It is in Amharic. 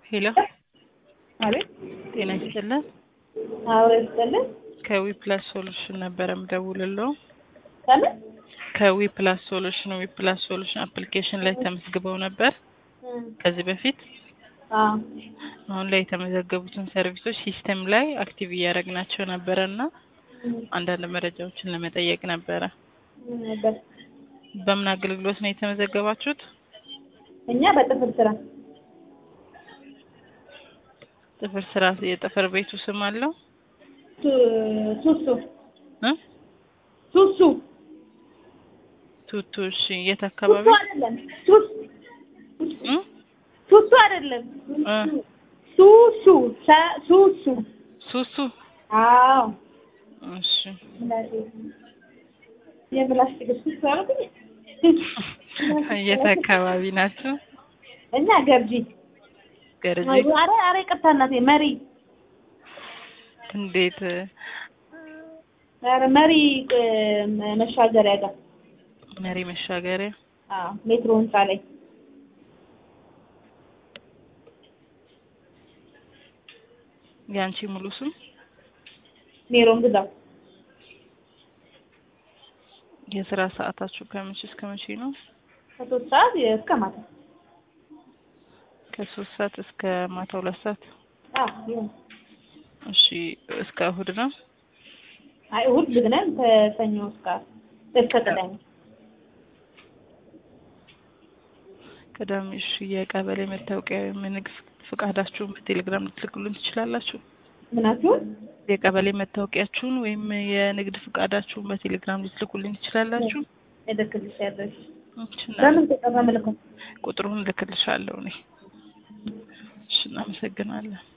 ሄሎ አቤት ጤና ይስጥልን። አዎ ይስጥልን። ከዊ ፕላስ ሶሉሽን ነበረ ምደውልለው። ከምን ከዊ ፕላስ ሶሉሽን ዊ ፕላስ ሶሉሽን አፕሊኬሽን ላይ ተመዝግበው ነበር ከዚህ በፊት። አዎ አሁን ላይ የተመዘገቡትን ሰርቪሶች ሲስተም ላይ አክቲቭ እያደረግናቸው ነበረ እና አንዳንድ መረጃዎችን ለመጠየቅ ነበረ። ነበር በምን አገልግሎት ነው የተመዘገባችሁት? እኛ በጥፍር ስራ ጥፍር ስራ የጥፍር ቤቱ ስም አለው ሱ- ሱሱ እ ሱሱ ቱቱ። እሺ የት ሱሱ አካባቢ? አይደለም ሱስ እ? ሱሱ አይደለም እ። ሱሱ ሰ- ሱሱ ሱሱ። አዎ እሺ የምላስ ትግል ሱሱ አልኩኝ የት አካባቢ ናቸው? እኛ ገርጂ ገርጂ። አረ አረ ይቅርታ እናቴ መሪ እንዴት አረ መሪ እ፣ መሻገሪያ ጋር መሪ መሻገሪያ አዎ ሜትሮ ህንፃ ላይ የአንቺ ሙሉ ስም? ሜሮን ግዛው የስራ ሰዓታችሁ ከመቼ እስከ መቼ ነው? ከሶስት ሰዓት እስከ ማታ ከሶስት ሰዓት እስከ ማታ ሁለት ሰዓት። አዎ ይሁን እሺ እስከ እሁድ ነው? አይ እሑድ ዝግ ነን ከሰኞ እስከ እስከ ቅዳሜ ቅዳሜ። እሺ የቀበሌ መታወቂያ ወይም የንግድ ፍቃዳችሁን በቴሌግራም ልትልኩልን ትችላላችሁ? ምናችሁን የቀበሌ መታወቂያችሁን ወይም የንግድ ፍቃዳችሁን በቴሌግራም ልትልኩልን ትችላላችሁ? እልክልሽ ያለሽ እሺ እና በምን ተቀራ መልኩ ቁጥሩን እልክልሻለሁ እኔ። እሺ እናመሰግናለን።